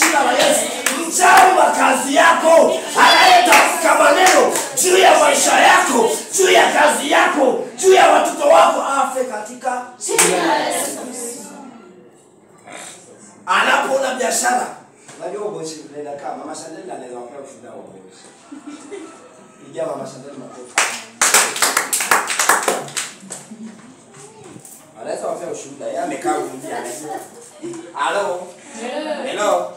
jina la Yesu. Mchawi wa kazi yako anayetamka maneno juu ya maisha yako, juu ya kazi yako, juu ya watoto wako, afe katika anapoona biashara. Unajua uboshi unaenda kama mama Shandeli anaweza kupea ushuhuda wa uboshi. Pigia mama Shandeli makofi. Anaweza kupea ushuhuda. Yeye amekaa huko nje anajua. Halo. Hello.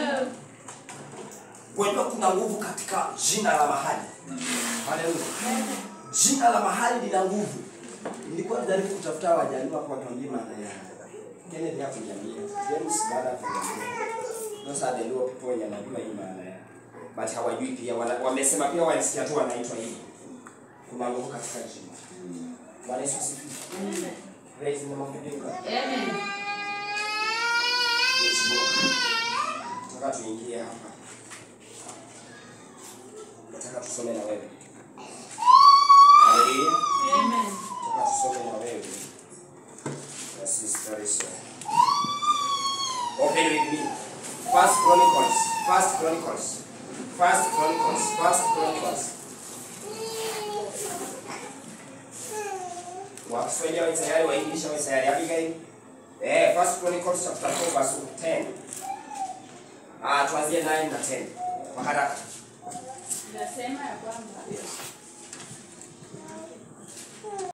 Unajua kuna nguvu katika jina la mahali. Haleluya. Jina la mahali lina nguvu. Nilikuwa najaribu kutafuta wajaliwa kwa tuambie maana ya Kennedy hapo jamii. James baada ya kuniambia. Those are the Luo people wenye wanajua hii maana ya. But hawajui pia wana, wamesema pia wanasikia tu wanaitwa hivi. Kuna nguvu katika jina. Bwana Yesu asifiwe. Praise the name of the Lord. Nataka tuingie hapa. Nataka tusome na wewe. Haleluya. Nataka tusome na wewe. Na sister Rachel. Open with me. First Chronicles. First Chronicles. First Chronicles. First Chronicles. Wakiswahili wawe tayari, Waingereza wawe tayari. Abigail. Eh, First Chronicles chapter 4 verse 10. Ah, tuanzie 9 na 10. Kwa haraka. Nasema ya kwamba